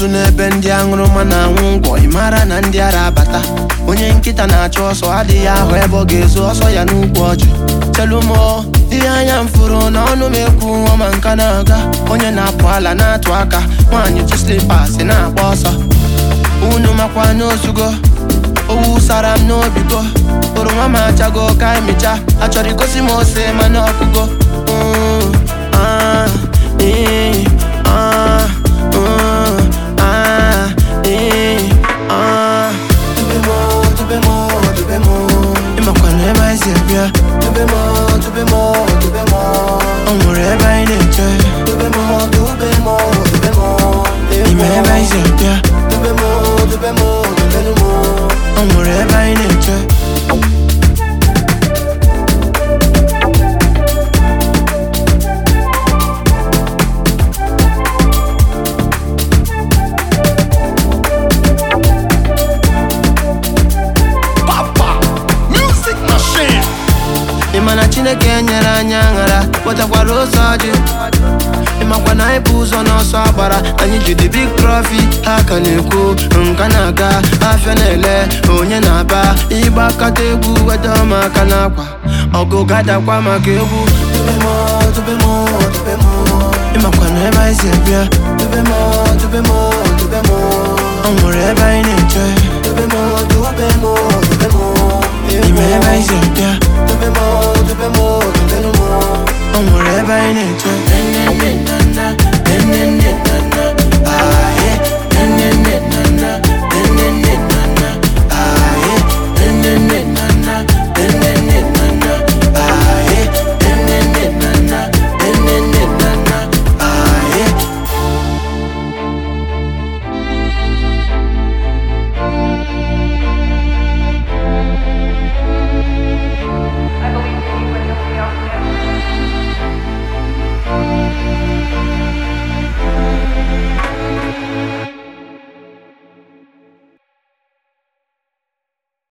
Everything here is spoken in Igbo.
nso n'ebe ndị aṅụrụma na-anwụ ngwọ ị mara na ndị ara abata onye nkịta na-achụ ọsọ adịghị ahụ ebe ọ ga-ezu ọsọ ya n'ukwu ọjị chelumo ihe anya m fụrụ n'ọnụ m ekwu ọma nka na-aga onye na-apụ ala na-atụ aka nwaanyị ji slipas na-agba ọsọ unu makwa n'ozugo owu sara m n'obigo oroma m achago ka emicha achọrọ igosi m ose mana ọkụgo Mm, ah, eh, ah, mm, ah, eh, ah. Dube mo, dube mo, dube mo. Ịmakwa na ebe anyị si abịa Dube mo, dube mo, dube mo. Ọ nwere ebe anyị na-eche Dube mo, dube mo, dube mo. Ime ebe anyị si abịa Dube mo, dube mo, dube mo. Ọ nwere ebe anyị na-eche Papa, music machine. Ị ma na Chineke nyere anyị aṅara wetakwara ụzọ ọjị ịmakwa na anyị bụ ụzọ n'ọsọ agbara anyị ji the big trophy ha ka na-ekwu nka na-aga afịa na-ele onye na-aba ịgba kata egwu weta ụmụaka n'akwa ọgụ gadakwa maka egwu Dube m, dube m, dube m. ịmakwa na ebe anyị si abịa Dube m, dube m, dube m. ọ nwere ebe anyị na-eche Dube m, dube m, dube m. ime ebe anyị si abịa Dube m, dube m, dube m. ọ nwere ebe anyị na-eche